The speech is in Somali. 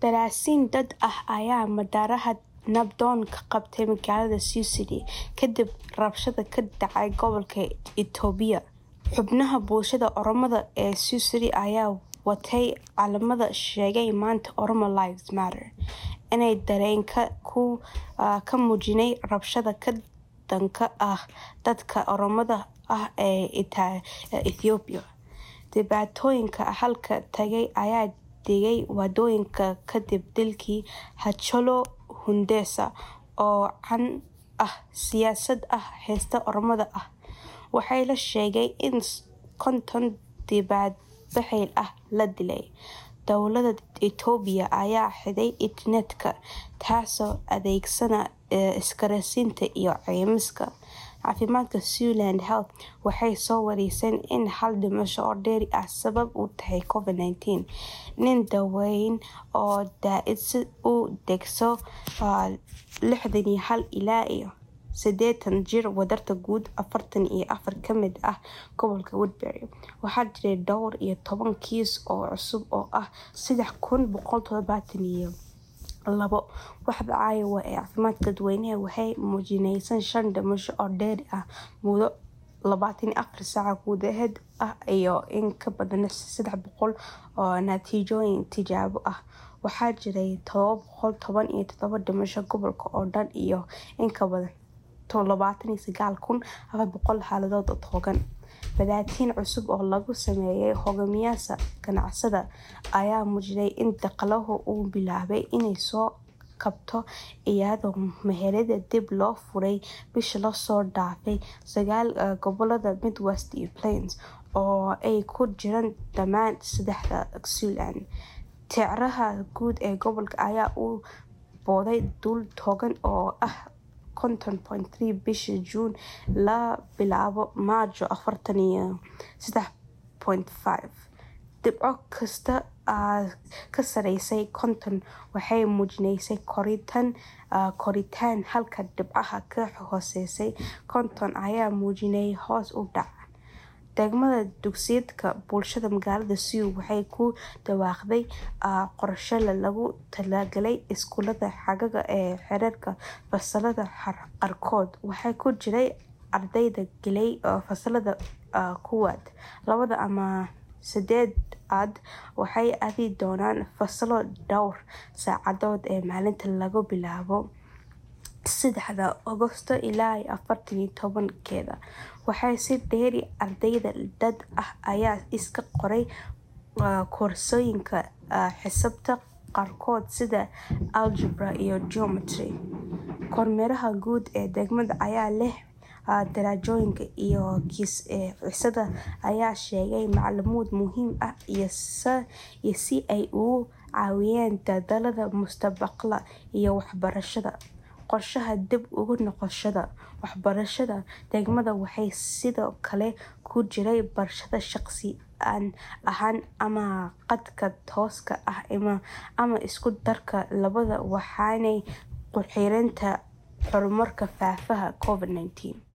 Daraasiin dad ah ayaa madaaraha nabdoon ka qabtay magaalada Sioux City kadib rabshado ka dhacay gobolka Itoobiya. Xubnaha bulshada Oromada ee Sioux City ayaa watay calamada sheegay maanta Oromo Lives Matter inay dareenka ka muujinayaan rabshada ka dhanka ah dadka Oromada ah ee Itoobiya. Dhibaatooyinka halka tagay ayaa degay wadooyinka kadib dilkii Hachalu Hundessa oo caan ah siyaasad ah heesta Oromada ah. Waxaa la sheegay in konton dibadbaxayaal ah la dilay. Dowladda Itoobiya ayaa xidhay internetka taasoo adeegsanaysa isgaarsiinta iyo caymiska caafimaadka. Siouxland Health waxay soo warisay in hal dhimasho oo dheeri ah sabab u tahay Covid-19. Nin da'weyn oo da'diisu u dhaxayso lixdan iyo hal ilaa iyo sideetan jir wadarta guud afartan iyo afar ka mid ah gobolka Woodbury. Waxaa jiray dhowr iyo toban kiis oo cusub oo ah sedex kun boqol todobatan iyo labo. Waaxda Iowa ee caafimaadka dadweynaha waxay muujinaysaa shan dhimasho oo dheeri ah muddo labatan iyo afar saac gudaheed ah iyo in ka badan sedex boqol oo natiijooyin tijaabo ah. Waxaa jiray todoba boqol toban iyo todoba dhimasho gobolka oo dhan iyo in ka badan labatan iyo sagaal kun afar boqol xaaladood oo togan. Baadhitaan cusub oo lagu sameeyay hogaamiyayaasha ganacsatada ayaa muujinaya in dhaqaaluhu uu bilaabay inuu soo kabto iyadoo meheradaha dib loo furay bishii la soo dhaafay sagaal gobollada Midwest iyo Plains oo ay ku jiraan dhammaan saddexda Siouxland. Tirada guud ee gobolka ayaa u booday dhul togan oo ah konton point three bishii Juun laga bilaabo Maajo afartan iyo sedex point five. Dhibco kasta oo ka sarreeya konton waxay muujinaysaa koritaan halka dhibcaha ka hooseeya konton ay muujinayaan hoos u dhac. Degmada dugsiyada bulshada magaalada Sioux waxay ku dhawaaqday qorshe loogu talagalay iskuulada xagaaga ee xeerarka fasallada qaarkood. Waxaa ku jira ardayda galay fasalada koowaad, labaad ama saddexaad waxay aadi doonaan fasallo dhowr saacadood ah maalintii laga bilaabo sedexda Agoosto ilaa afar iyo tobankeeda. Waxaa sii dheer arday da'da ah ayaa iska qoray koorsooyinka xisaabta qaarkood sida Algebra iyo Geometry. Kormeeraha guud ee degmada ayaa leh darajooyinka iyo xiisadaha ayaa sheegay macluumaad muhiim ah si ay uga caawiyaan dadaallada mustaqbalka ee waxbarashada. Qorshaha dib ugu noqoshada waxbarashada degmada waxaa sidoo kale ku jira barashada shakhsi ahaan ama khadka tooska ah ama isku darka labadaba waxaana ku xirantahay horumarka faafa Covid-19.